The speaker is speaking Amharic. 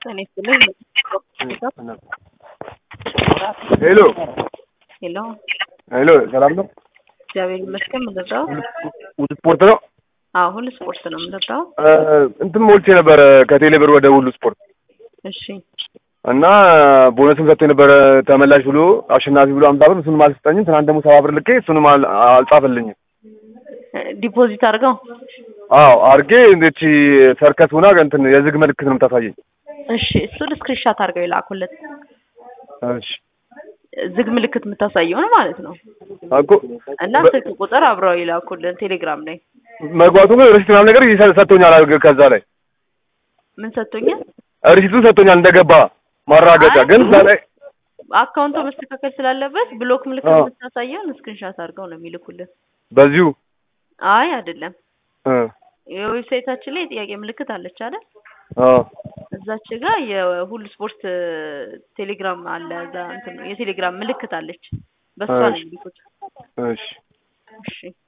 ጤና ይስጥልኝ። ሄሎ ሄሎ፣ ሄሎ፣ ሰላም ነው? እግዚአብሔር ይመስገን። ምንድነው? ሁሉ ስፖርት ነው። አዎ፣ ሁሉ ስፖርት ነው። ምንድነው? እ እንትን ሞልቼ ነበረ ከቴሌ ብር ወደ ሁሉ ስፖርት እሺ፣ እና ቦነስም ሰጥቶ የነበረ ተመላሽ ብሎ አሸናፊ ብሎ አምሳ ብር እሱንም አልሰጠኝም። ትናንት ደግሞ ሰባ ብር ልኬ እሱንም አል- አልጻፈልኝም። ዲፖዚት አድርገው። አዎ አርጌ እንደቺ ሰርከስ ሆና እንትን የዝግ ምልክት ነው የምታሳየኝ። እሺ፣ እሱን ስክሪንሻት አድርገው የላኩለት እሺ ዝግ ምልክት የምታሳየውን ማለት ነው። እኮ እና ስልክ ቁጥር አብረው የላኩልን ቴሌግራም ላይ መግባቱ ግን ሪሲት ምናምን ነገር ይሰ- ሰጥቶኛል። አልገ- ከዛ ላይ ምን ሰጥቶኛል? ሪሲቱን ሰጥቶኛል እንደገባ ማራገጫ። ግን እዛ ላይ አካውንቱ መስተካከል ስላለበት ብሎክ ምልክት አዎ። የምታሳየውን ስክሪንሻት አድርገው ነው የሚልኩልን። በዚሁ አይ አይደለም፣ እ የዌብሳይታችን ላይ የጥያቄ ምልክት አለች አይደል? አዎ እዛች ጋር የሁሉ ስፖርት ቴሌግራም አለ። እዛ እንትን ነው የቴሌግራም ምልክት አለች። በሷ ነው እሺ። የሚልኩት። እሺ እሺ